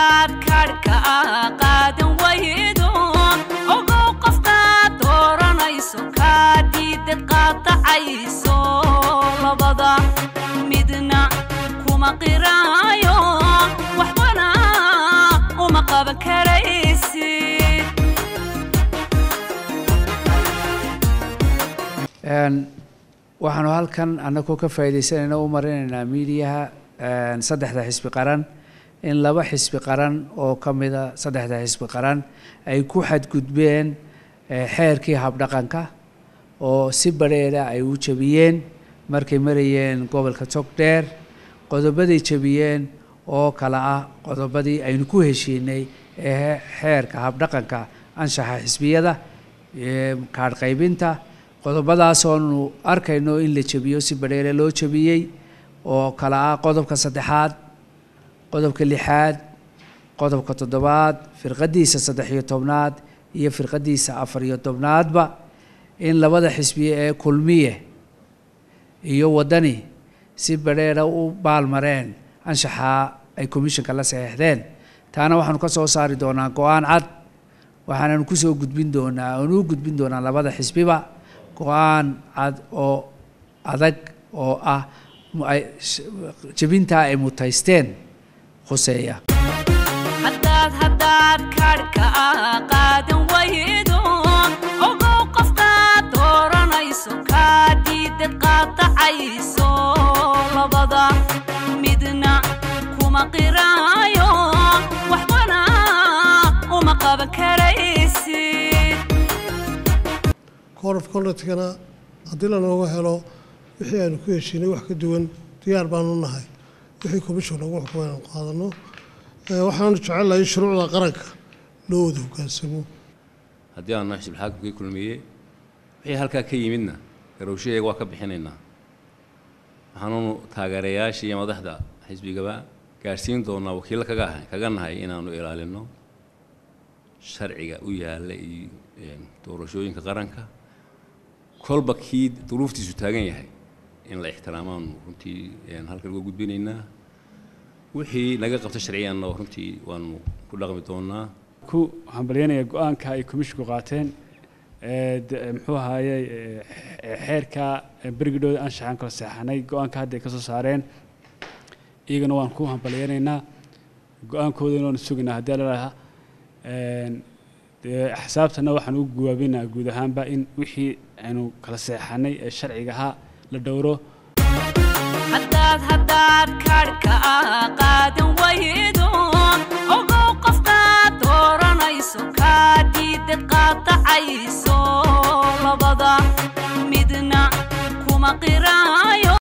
haddaad kaadhka qaadan waydo ogow qofkaad dooranayso kaa diidad qaadacayso labada midna kuma qiraayo waxbana uma qaban karaysid waxaanu halkan annagoo ka faa'iidaysanayna u marinaynaa miidiyaha saddexda xisbi qaran in laba xisbi qaran oo ka mida saddexda xisbi qaran ay ku xadgudbeen xeerkii habdhaqanka oo si badheera ay u jebiyeen markay marayeen gobolka togdheer qodobaday jebiyeen oo kale ah qodobadii aynu ku heshiinay ee xeerka habdhaqanka anshaxa xisbiyada kaadh qaybinta qodobadaasoonu arkayno in la jebiyo si badheere loo jebiyey oo kale ah qodobka saddexaad qodobka lixaad qodobka toddobaad firqadiisa saddex iyo tobnaad iyo firqadiisa afar iyo tobnaadba in labada xisbiye ee kulmiye iyo waddani si badheera u baalmareen anshaxaa ay commissionka la saxeexdeen taana waxaanu ka soo saari doonaa go-aan cad waxaananu kusoo gudbin doonaa aanu u gudbin doonaa labada xisbiba go-aan cad oo adag oo ah jebintaa ay mutaysteen khuseeya haddaad haddaad kaadhka qaadan waydo ogow qofkaad dooranayso kaa diidad qaadacayso labada midna kuma qiraayo waxbana uma qaban karaysid code of conductkana haddii lanooga helo wixii aanu ku heshiinay wax ka duwan diyaar baanu nahay wixii commission lagu xukumay aanu qaadano waxaanu jecelahay in shuruucda qaranka loo wada hoggaansamo haddii aanu xisbul xaakimkii kulmiye wixii halkaa ka yimidna garowshaheega waa ka bixinaynaa waxaanunu taageerayaasha iyo madaxda xisbigaba gaadhsiin doonaa wakiilla kaga kaga nahay inaanu ilaalino sharciga u yaalla iyo doorashooyinka qaranka kolba kii duruuftiisu taagan yahay in la ixtiraamaanu runtii halkan uga gudbinaynaa wixii naga qabta sharciyanna runtii waanu ku dhaqmi doonaa ku hambalyanaya go-aanka ay komishinku qaateen muxuu ahaaye xeerka berigidhooda anshaxaan kala seexanay go-aanka hadda ay ka soo saareen iyagana waan ku hambalyanaynaa go-aankoodana waanu sugaynaa haddii lalahaa xisaabtana waxaan u guwaabinaa guud ahaanba in wixii aynu kala seexanay ee sharciga ahaa la dhowro haddaad haddaad kaadhka qaadan waydo ogow qofkaad dooranayso kaa diidad qaadacayso labada midna kuma qiraayo